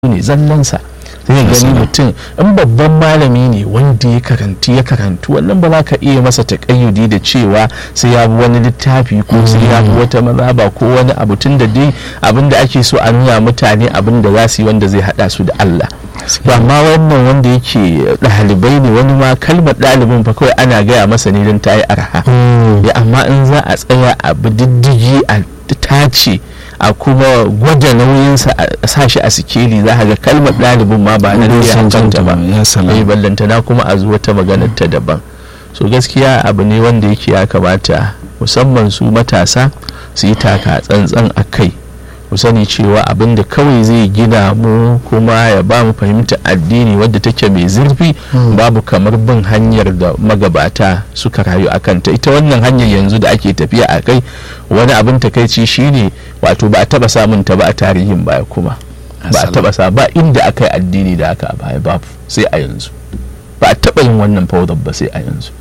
ne zallansa sai gani mutum in babban malami ne wanda ya karanti ya karantu wannan ba za ka iya masa takayyudi da cewa sai ya bi wani littafi ko sai ya bi wata mazaba ko wani abu tun da dai abin da ake so a nuna mutane abin da za su yi wanda zai hada su da Allah to amma wannan wanda yake ɗalibai ne wani ma kalmar ɗalibin fa kawai ana gaya masa ne don ta yi arha ya amma in za a tsaya a bi diddigi a tace a kuma gwada nauyinsa a sa shi a sikeli za ga kalmar ɗalibin ma ba na ya hancanta ba ya ballanta na kuma a zuwa ta maganar ta daban so gaskiya abu ne wanda yake ya kamata musamman su matasa su yi taka tsantsan a kai mu sani cewa abin da kawai zai gina mu kuma ya ba mu fahimta addini wadda take mai zurfi babu kamar bin hanyar da magabata suka rayu a kanta ita wannan hanyar yanzu da ake tafiya a kai wani abin takaici shine wato ba a taba samun ta ba a tarihin baya kuma ba a taba sa ba inda aka yi addini da aka a baya babu sai a yanzu ba a taba yin wannan fawdar ba sai a yanzu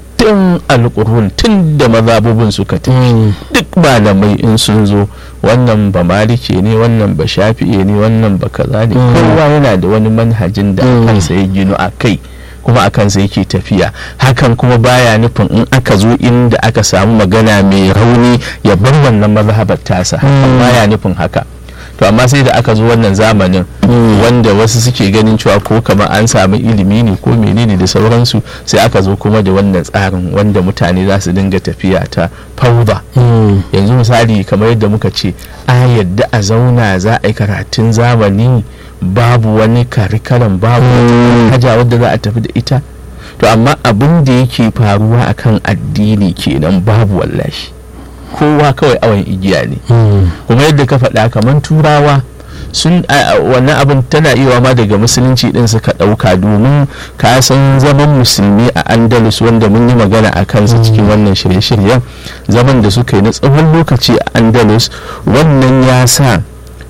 tun alkurun tun da mazabubin suka tafi duk malamai in sun zo wannan ba malike ne wannan ba shafi'e ne wannan ba kaza ne kowa yana da wani manhajin da kansa ya gino a kai kuma a kansa yake tafiya hakan kuma baya nufin in aka zo inda aka samu magana mai rauni ya bar wannan mazhabar tasa baya nufin haka to amma sai da aka zo wannan zamanin wanda wasu suke ganin cewa ko kamar an samu ilimi ne ko menene da sauransu sai aka zo kuma da wannan tsarin wanda mutane za su dinga tafiya ta fauda yanzu misali kamar yadda muka ce a yadda a zauna za a yi karatun zamani babu wani karikalan babu wata haja wadda za a tafi da ita to amma abin da yake faruwa akan addini kenan babu wallashi kowa kawai awon igiya ne kuma yadda ka faɗa kamar turawa sun wannan abin tana iya ma daga musulunci din suka ɗauka domin ka san zaman musulmi a andalus wanda mun yi magana a kansa cikin wannan shirye-shiryen zaman da suka yi na tsawon lokaci a andalus wannan ya sa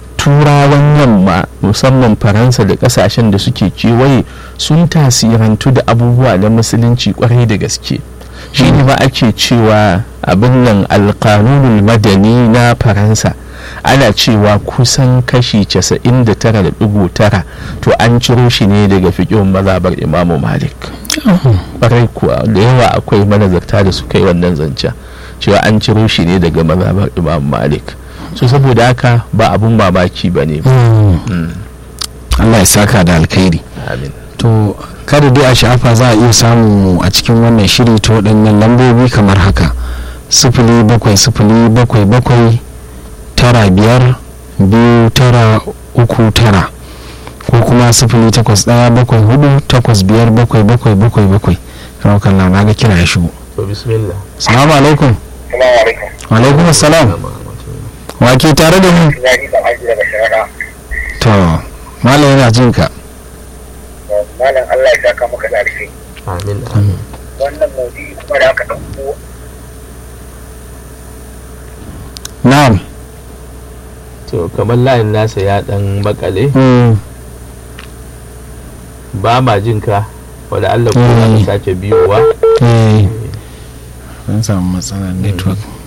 turawan yamma musamman faransa da kasashen da suke kewaye sun tasirantu da abubuwa na musulunci kwarai da gaske shi ne ma ake cewa abin nan alkanunul madani na faransa ana cewa kusan kashi 99.9 to an ciro shi ne daga fiƙin mazabar imamu malik ƙwarai kuwa da yawa akwai manazarta da suka yi wannan zancen cewa an ciro shi ne daga mazabar imamu malik so saboda haka ba abun mamaki ba ne Allah ya saka da alkhairi amin to kada dai a shafa za a iya samu a cikin wannan shiri ta waɗannan lambobi kamar haka sifili bakwai sifili bakwai bakwai tara biyar biyu tara uku tara ko kuma sifili takwas ɗaya bakwai hudu takwas biyar bakwai bakwai bakwai bakwai raukan na ga kira ya shigo to bismillah salamu alaikum wa alaikum salam wa ke tare da mu to malam yana jin ka malam Allah ya saka maka da alheri amin wannan maudu'i kuma da aka ɗauko na'am to kamar layin nasa ya dan bakale ba ma jin ka wanda Allah ko za ka sake biyowa eh an samu matsalar network